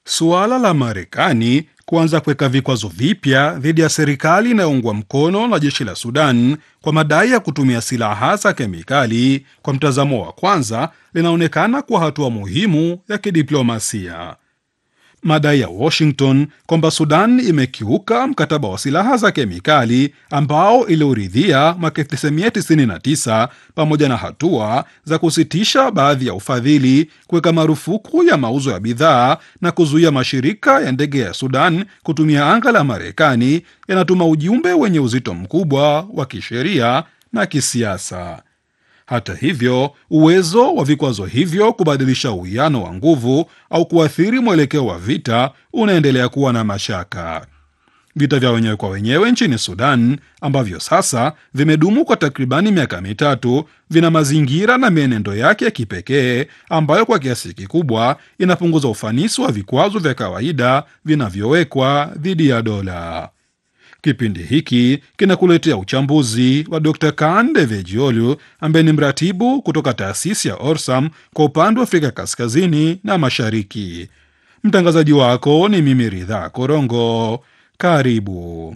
Suala la Marekani kuanza kuweka vikwazo vipya dhidi ya serikali inayoungwa mkono na jeshi la Sudan kwa madai ya kutumia silaha za kemikali, kwa mtazamo wa kwanza, linaonekana kuwa hatua muhimu ya kidiplomasia. Madai ya Washington kwamba Sudan imekiuka mkataba wa silaha za kemikali ambao iliuridhia mwaka 1999 pamoja na hatua za kusitisha baadhi ya ufadhili, kuweka marufuku ya mauzo ya bidhaa na kuzuia mashirika ya ndege ya Sudan kutumia anga la Marekani yanatuma ujumbe wenye uzito mkubwa wa kisheria na kisiasa. Hata hivyo, uwezo wa vikwazo hivyo kubadilisha uwiano wa nguvu au kuathiri mwelekeo wa vita unaendelea kuwa na mashaka. Vita vya wenyewe kwa wenyewe nchini Sudan ambavyo sasa vimedumu kwa takribani miaka mitatu vina mazingira na mienendo yake ya kipekee ambayo kwa kiasi kikubwa inapunguza ufanisi wa vikwazo vya kawaida vinavyowekwa dhidi ya dola. Kipindi hiki kinakuletea uchambuzi wa Dr Kan Devejiolu ambaye ni mratibu kutoka taasisi ya Orsam kwa upande wa Afrika kaskazini na mashariki. Mtangazaji wako ni mimi Ridhaa Korongo. Karibu.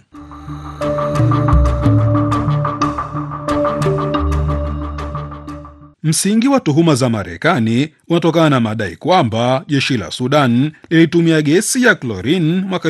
Msingi wa tuhuma za Marekani unatokana na madai kwamba jeshi la Sudan lilitumia gesi ya klorini mwaka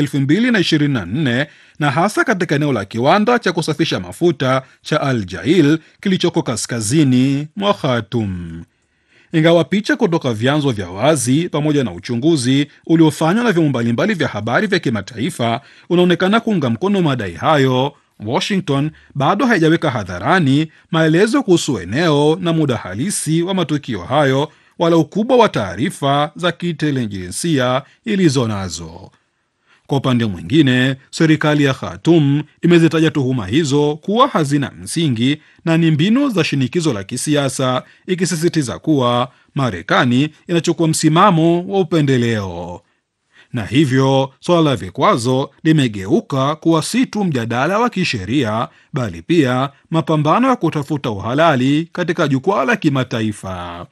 2024 na hasa katika eneo la kiwanda cha kusafisha mafuta cha Al Jail kilichoko kaskazini mwa Khartoum. Ingawa picha kutoka vyanzo vya wazi pamoja na uchunguzi uliofanywa na vyombo mbalimbali vya habari vya kimataifa unaonekana kuunga mkono madai hayo, Washington bado haijaweka hadharani maelezo kuhusu eneo na muda halisi wa matukio hayo wala ukubwa wa taarifa za kiintelijensia ilizo nazo. Kwa upande mwingine, serikali ya Khartoum imezitaja tuhuma hizo kuwa hazina msingi na ni mbinu za shinikizo la kisiasa, ikisisitiza kuwa Marekani inachukua msimamo wa upendeleo na hivyo suala la vikwazo limegeuka kuwa si tu mjadala wa kisheria bali pia mapambano ya kutafuta uhalali katika jukwaa la kimataifa.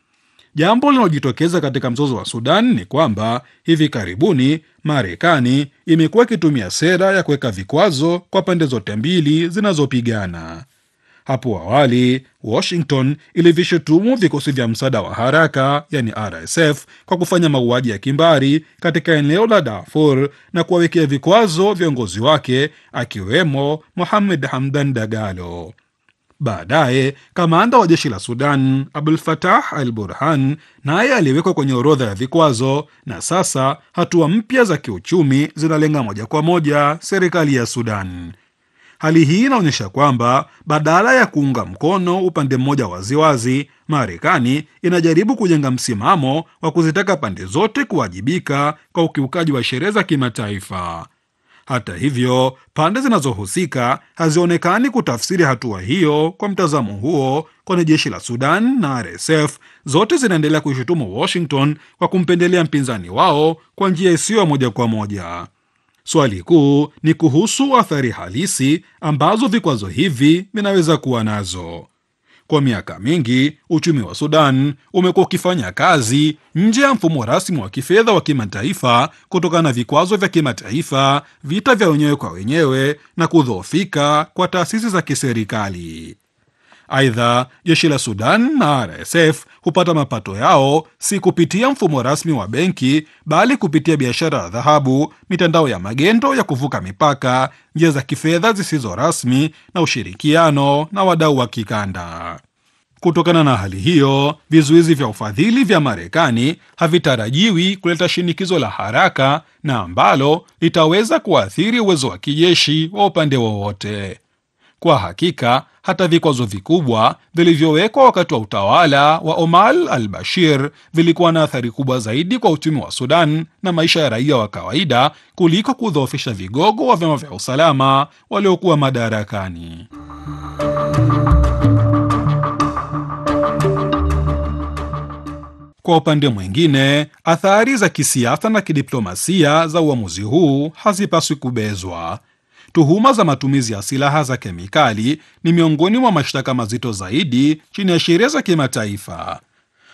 Jambo linalojitokeza katika mzozo wa Sudan ni kwamba hivi karibuni Marekani imekuwa ikitumia sera ya kuweka vikwazo kwa pande zote mbili zinazopigana. Hapo awali Washington ilivishutumu vikosi vya msaada wa haraka yani RSF kwa kufanya mauaji ya kimbari katika eneo la Darfur na kuwawekea vikwazo viongozi wake akiwemo Mohamed Hamdan Dagalo. Baadaye kamanda wa jeshi la Sudan Abdul Fatah al Burhan naye aliwekwa kwenye orodha ya vikwazo, na sasa hatua mpya za kiuchumi zinalenga moja kwa moja serikali ya Sudan. Hali hii inaonyesha kwamba badala ya kuunga mkono upande mmoja waziwazi, Marekani inajaribu kujenga msimamo wa kuzitaka pande zote kuwajibika kwa ukiukaji wa sheria za kimataifa. Hata hivyo, pande zinazohusika hazionekani kutafsiri hatua hiyo kwa mtazamo huo, kwani jeshi la Sudan na RSF zote zinaendelea kuishutumu Washington kwa kumpendelea mpinzani wao kwa njia isiyo moja kwa moja. Swali kuu ni kuhusu athari halisi ambazo vikwazo hivi vinaweza kuwa nazo. Kwa miaka mingi uchumi wa Sudan umekuwa ukifanya kazi nje ya mfumo rasmi wa kifedha wa kimataifa kutokana na vikwazo vya kimataifa, vita vya wenyewe kwa wenyewe na kudhoofika kwa taasisi za kiserikali. Aidha, jeshi la Sudan na RSF hupata mapato yao si kupitia mfumo rasmi wa benki, bali kupitia biashara ya dhahabu, mitandao ya magendo ya kuvuka mipaka, njia za kifedha zisizo rasmi na ushirikiano na wadau wa kikanda. Kutokana na hali hiyo, vizuizi vya ufadhili vya Marekani havitarajiwi kuleta shinikizo la haraka na ambalo litaweza kuathiri uwezo wa kijeshi wa upande wowote. Kwa hakika hata vikwazo vikubwa vilivyowekwa wakati wa utawala wa Omar al-Bashir vilikuwa na athari kubwa zaidi kwa uchumi wa Sudan na maisha ya raia wa kawaida kuliko kudhoofisha vigogo wa vyama vya usalama waliokuwa madarakani. Kwa upande mwingine, athari za kisiasa na kidiplomasia za uamuzi huu hazipaswi kubezwa. Tuhuma za matumizi ya silaha za kemikali ni miongoni mwa mashtaka mazito zaidi chini ya sheria za kimataifa.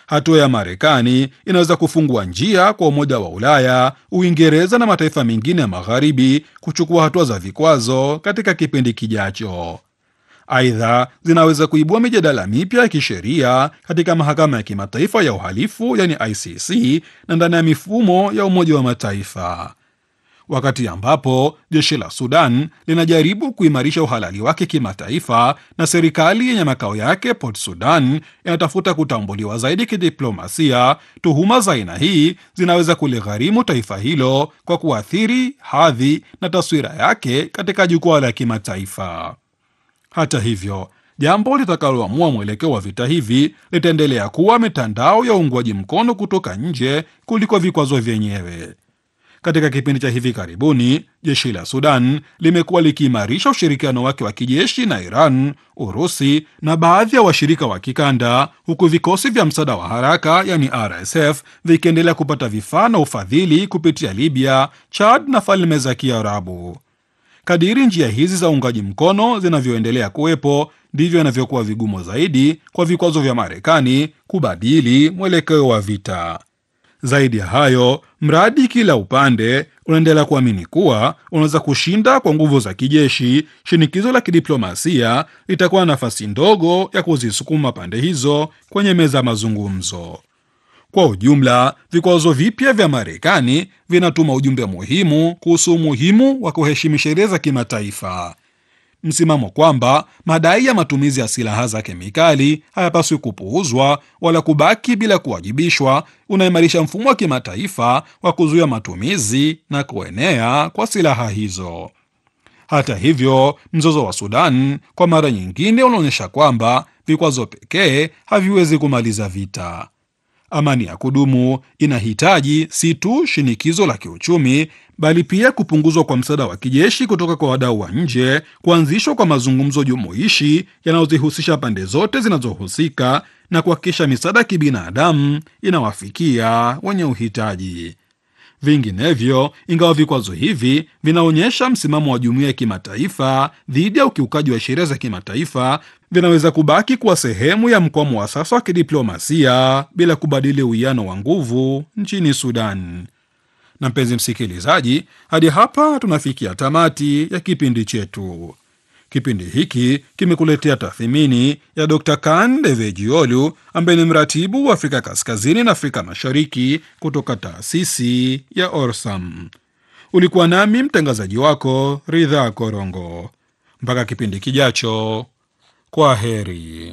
Hatua ya Marekani inaweza kufungua njia kwa Umoja wa Ulaya, Uingereza na mataifa mengine ya Magharibi kuchukua hatua za vikwazo katika kipindi kijacho. Aidha, zinaweza kuibua mijadala mipya ya kisheria katika mahakama ya kimataifa ya uhalifu yani ICC na ndani ya mifumo ya Umoja wa Mataifa, wakati ambapo jeshi la Sudan linajaribu kuimarisha uhalali wake kimataifa na serikali yenye makao yake Port Sudan inatafuta kutambuliwa zaidi kidiplomasia. Tuhuma za aina hii zinaweza kuligharimu taifa hilo kwa kuathiri hadhi na taswira yake katika jukwaa la kimataifa. Hata hivyo, jambo litakaloamua mwelekeo wa vita hivi litaendelea kuwa mitandao ya uungwaji mkono kutoka nje kuliko vikwazo vyenyewe. Katika kipindi cha hivi karibuni, jeshi la Sudan limekuwa likiimarisha ushirikiano wake wa kijeshi na Iran, Urusi na baadhi ya washirika wa kikanda, huku vikosi vya msaada wa haraka yani RSF vikiendelea kupata vifaa na ufadhili kupitia Libya, Chad na Falme za Kiarabu. Kadiri njia hizi za uungaji mkono zinavyoendelea kuwepo ndivyo inavyokuwa vigumu zaidi kwa vikwazo vya Marekani kubadili mwelekeo wa vita. Zaidi ya hayo, mradi kila upande unaendelea kuamini kuwa unaweza kushinda kwa nguvu za kijeshi, shinikizo la kidiplomasia litakuwa na nafasi ndogo ya kuzisukuma pande hizo kwenye meza ya mazungumzo. Kwa ujumla, vikwazo vipya vya Marekani vinatuma ujumbe muhimu kuhusu umuhimu wa kuheshimu sheria za kimataifa. Msimamo kwamba madai ya matumizi ya silaha za kemikali hayapaswi kupuuzwa wala kubaki bila kuwajibishwa unaimarisha mfumo wa kimataifa wa kuzuia matumizi na kuenea kwa silaha hizo. Hata hivyo, mzozo wa Sudan kwa mara nyingine unaonyesha kwamba vikwazo pekee haviwezi kumaliza vita. Amani ya kudumu inahitaji si tu shinikizo la kiuchumi bali pia kupunguzwa kwa msaada wa kijeshi kutoka kwa wadau wa nje, kuanzishwa kwa mazungumzo jumuishi yanayozihusisha pande zote zinazohusika na kuhakikisha misaada ya kibinadamu inawafikia wenye uhitaji. Vinginevyo, ingawa vikwazo hivi vinaonyesha msimamo wa jumuiya ya kimataifa dhidi ya ukiukaji wa sheria za kimataifa, vinaweza kubaki kuwa sehemu ya mkwamo wa sasa wa kidiplomasia bila kubadili uwiano wa nguvu nchini Sudan. Na mpenzi msikilizaji, hadi hapa tunafikia tamati ya kipindi chetu. Kipindi hiki kimekuletea tathmini ya Dr Kan Devejiolu ambaye ni mratibu wa Afrika Kaskazini na Afrika Mashariki kutoka taasisi ya Orsam. Ulikuwa nami mtangazaji wako Ridha Korongo. Mpaka kipindi kijacho, kwa heri.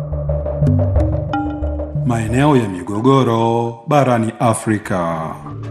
Maeneo ya migogoro barani Afrika.